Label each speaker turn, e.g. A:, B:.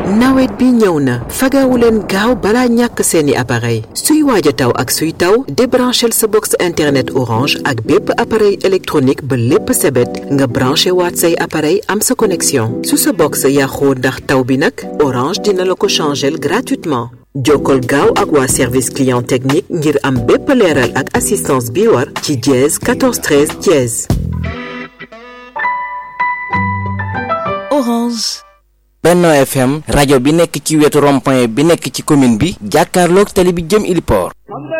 A: nawet bi ñëw na fagawu leen gaaw balaa ñàkk seeni appareil suy waaj a taw ak suy taw débranchel sa box internet orange ak bépp appareil électronique ba lépp sebet nga branché waat say appareil am sa connexion su sa box yàqoo ndax taw bi nag orange dina la ko changel gratuitement jokkol gaaw ak waa service client technique ngir am bépp leeral ak assistance bi war ci dièse 14 13 dièse
B: Orange.
C: Benno FM rajo bi nekk ci wetu rond-point bi nekk ci commune bi jàkkaarloog tali bi jëm Iliport